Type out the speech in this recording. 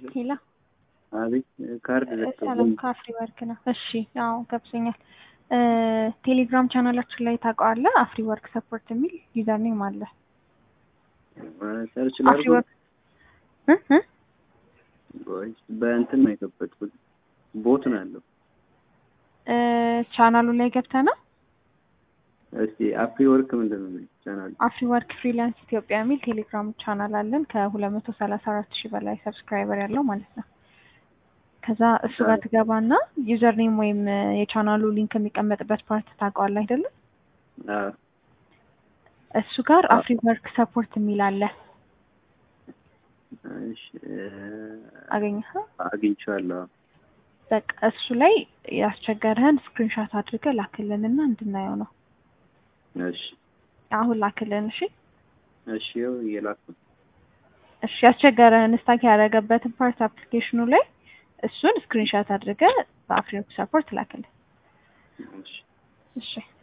ሄላ አቤት ካርድ ሰላም ከአፍሪ ወርክ ነው። እሺ አዎ ገብቶኛል። ቴሌግራም ቻናላችን ላይ ታውቀዋለህ? አፍሪ ወርክ ሰፖርት የሚል ዩዘር ኔም አለ። ሰርች አፍሪ ላድርገው ወርክ እ እ ወይስ በእንትን ነው የከፈትኩት? ቦት ነው ያለው። እ ቻናሉ ላይ ገብተህ ነው እስቲ አፍሪ ወርክ ምንድን ነው የሚለው ቻናል? አፍሪ ወርክ ፍሪላንስ ኢትዮጵያ የሚል ቴሌግራም ቻናል አለን ከሁለት መቶ ሰላሳ አራት ሺህ በላይ ሰብስክራይበር ያለው ማለት ነው። ከዛ እሱ ጋር ትገባና ዩዘር ኔም ወይም የቻናሉ ሊንክ የሚቀመጥበት ፓርት ታውቀዋለህ አይደለም? አዎ እሱ ጋር አፍሪ ወርክ ሰፖርት የሚል አለ። እሺ እ አገኘኸው? አግኝቼዋለሁ። በቃ እሱ ላይ ያስቸገረህን ስክሪንሻት አድርገህ ላክልንና እንድናየው ነው። እሺ አሁን ላክልን። እሺ እሺ ይኸው እየላኩ ነው። እሺ ያስቸገረህን ስታክ ያደረገበትን ፓርት አፕሊኬሽኑ ላይ እሱን ስክሪንሻት አድርገህ በአፍሪ ወርክ ሰፖርት ላክልን። እሺ እሺ